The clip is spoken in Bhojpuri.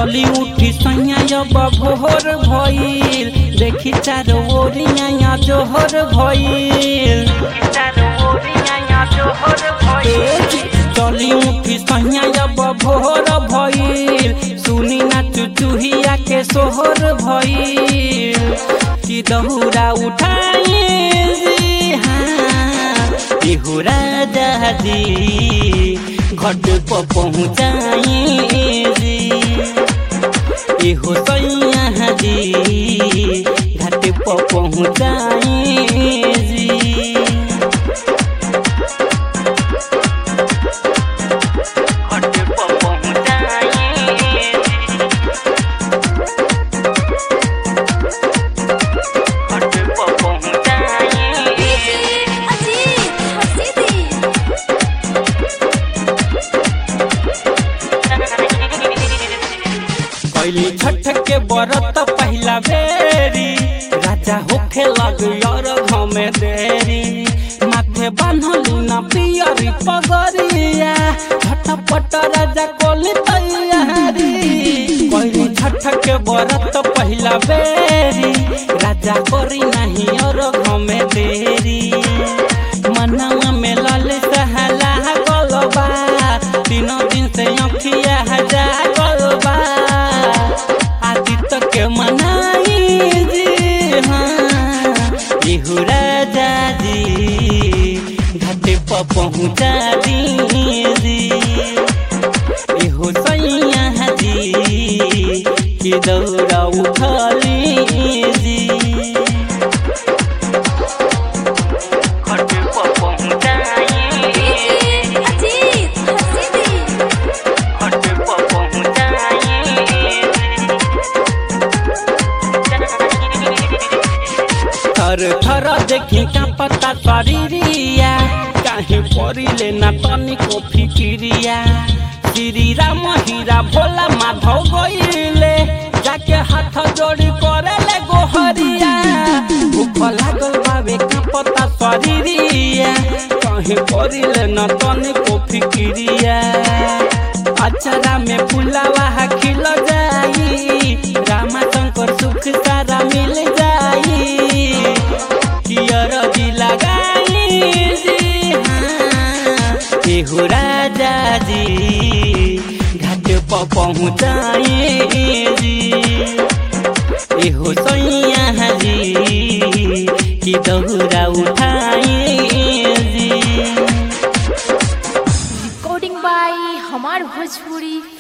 चली उठी सैया जब भोर भइल देखी चारो ओरिया जोहर भइल चली उठी सैया जब भोर भइल सुनी ना चुचुहिया के सोहर भइल कि दहुरा उठाइल जी हाँ इहु राजा जी घट पर पहुँचाई जी इहो सैया जी घाट पर पहुँचाई जी घाट पर पहुँचाई घाट पर पहुँचाई अजीत हसीदी कैली छठ के बरत पहला बेरी राजा होखे लग यार घमे देरी माथे बान्हलू ना पियरी पगरिया झटपट राजा कोली तैयारी कैली छठ के बरत पहला बेरी राजा करी नहीं और घमे देरी मनवा में लाल सहला गलबा तीनों दिन से अखिया जा गलबा आदित्य के मनाई जी हाँ इहु राजा जी घाटे पर पहुँचा दी जी इहो सैया जी कि दौड़ा उठली जी घाटे पर पहुँचाई अजीत हसीदी घाटे पर पहुँचाई थर थर देखी का पता शरीरिया काहे परिले ना तनिको फिकिरिया श्री राम हीरा भोला माधव गइले जाके हाथ जोड़ी करेले गोहरिया भूख लागल बाबे का पता शरीरिया काहे परिले ना तनिको फिकिरिया अचरा में फुलावा खिल जाई रामा शंकर सुख सारा मिल जाई कियर भी लगाई जी हाँ एहो राजा जी घाट पर पहुँचाई जी एहो सैया जी कि दौरा उठाई जी रिकॉर्डिंग बाय हमार भोजपुरी